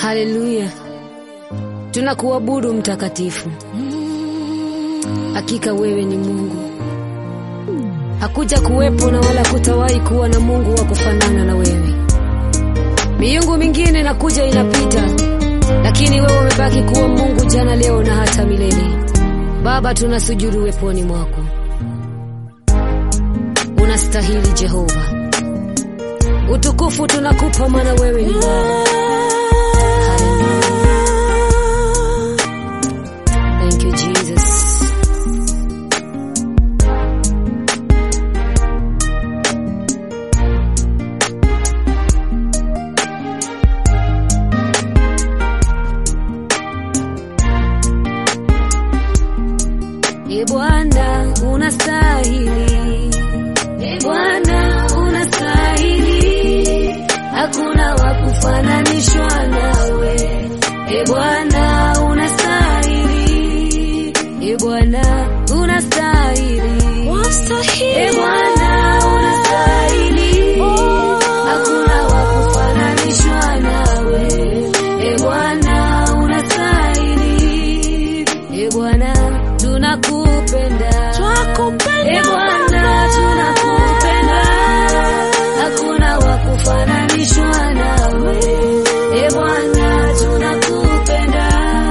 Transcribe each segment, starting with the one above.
Haleluya, tunakuabudu mtakatifu. Hakika wewe ni Mungu, hakuja kuwepo na wala kutawahi kuwa na Mungu wa kufanana na wewe. Miungu mingine inakuja inapita, lakini wewe umebaki kuwa Mungu jana, leo na hata milele. Baba, tunasujudu weponi mwako, unastahili Jehova. Utukufu tunakupa, maana wewe ni Baba. Thank you, Jesus. E Bwana unastahili, E Bwana unastahili, hakuna wa kufananishwa nawe. E Bwana unastahili, E Bwana unastahili, E Bwana unastahili, hakuna wa kufananishwa nawe. E Bwana unastahili, E Bwana tunakupenda, E Bwana tunakupenda, hakuna wa kufananishwa nawe. E Bwana tunakupenda,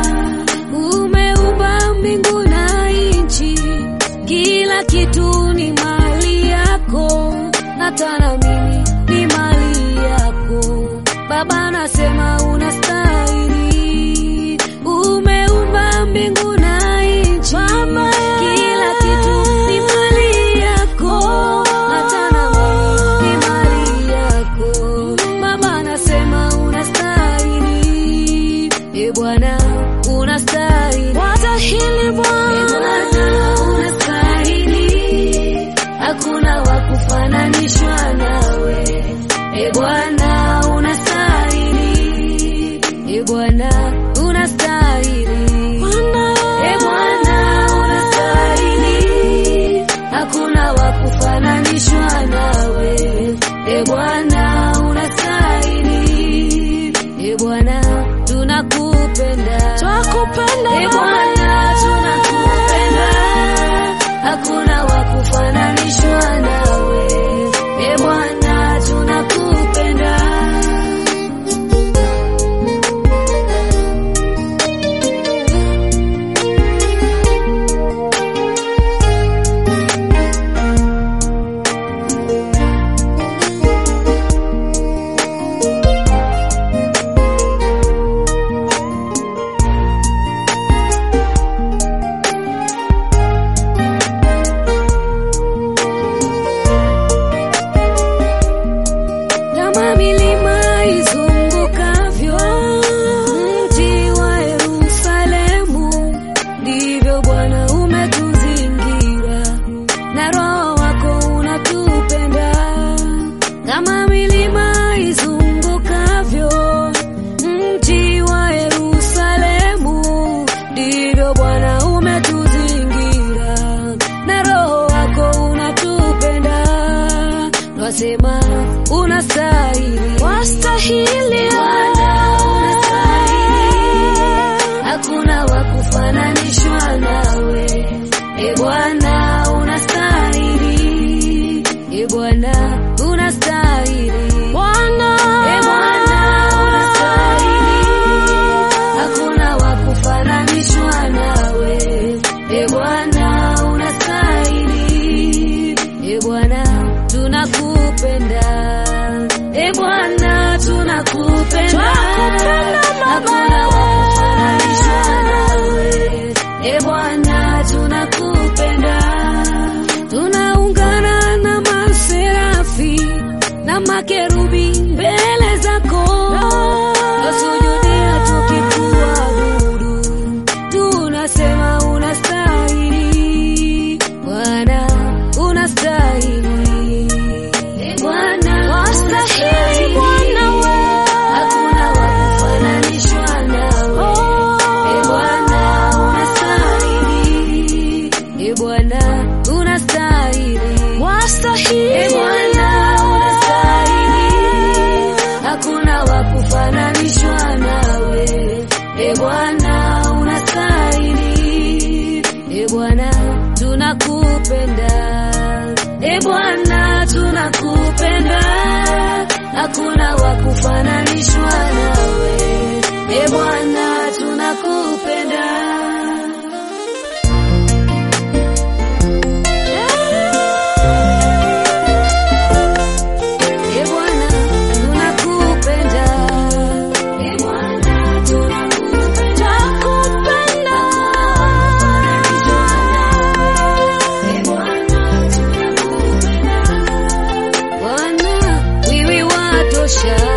umeumba mbingu na nchi, kila kitu ni mali yako, hata na mimi ni mali yako. Baba nasema unastahili, umeumba mbingu na nchi, kila kitu ni mali yako, hata na mimi ni mali yako. Baba nasema unastahili, e Bwana unastahili, watahili Bwana unastahili, hakuna wa kufananishwa nawe, e Bwana unastahili, e Bwana unastahili, e Bwana unastahili, hakuna wa kufananishwa nawe, e Bwana unastahili, e Bwana tunakupenda, Twakupenda e Bwana tunakupenda, hakuna wa kufananishwa nawe, e Bwana tunakupenda. kama milima izungukavyo mji wa Yerusalemu, ndivyo Bwana umetuzingira na Roho wako unatupenda. Kama milima izungukavyo mji wa Yerusalemu, ndivyo Bwana umetuzingira na Roho wako unatupenda. Twasema unastahili, wastahili Bwana unastahili, hakuna wa kufananishwa nawe. E Bwana unastahili, e Bwana unastahili, Bwana e Bwana unastahili, hakuna wa kufananishwa nawe. E Bwana unastahili, e Bwana tunakupenda, e Bwana tunakupenda, Twakupenda, Baba. hakuna wa kufananishwa nawe. E Bwana tunakupenda, tunaungana na maserafi na makerubi mbele zako, twasujudia tukikuabudu, tunasema unastahili Bwana, unastahili E Bwana, wastahili Bwana we hakuna wa kufananishwa nawe. E Bwana, unastahili E Bwana, unastahili wastahili E Bwana, unastahili hakuna wa kufananishwa maisha